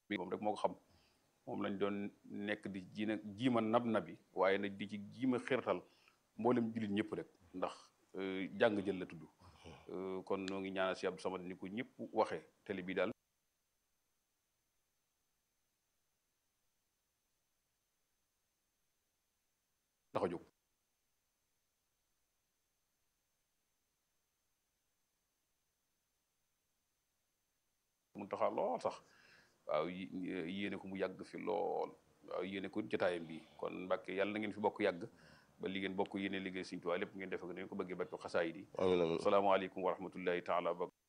bi moom rek moo ko xam moom lañ doon nekk di ji nag jiima nab nabi waaye nag di ci jiima xirtal mboolem jullit ñëpp rek ndax jàng jël la tudd kon noo ngi ñaanal si Abdou Samad ni ko ñëpp waxee télé bi daal tax a jóg mun taxaa lool sax waaw yéene ko mu yàgg fi lool waaw yéene ko jotaayam bi kon Mbàkke yàlla na ngeen fi bokk yàgg ba li ngeen bokk yéene liggéey Sëriñ Tuubaa lépp ngeen defe ko ngeen ko bëggee barke xasaayid yi amiin amiin asalaamaaleykum wa rahmatullahi taala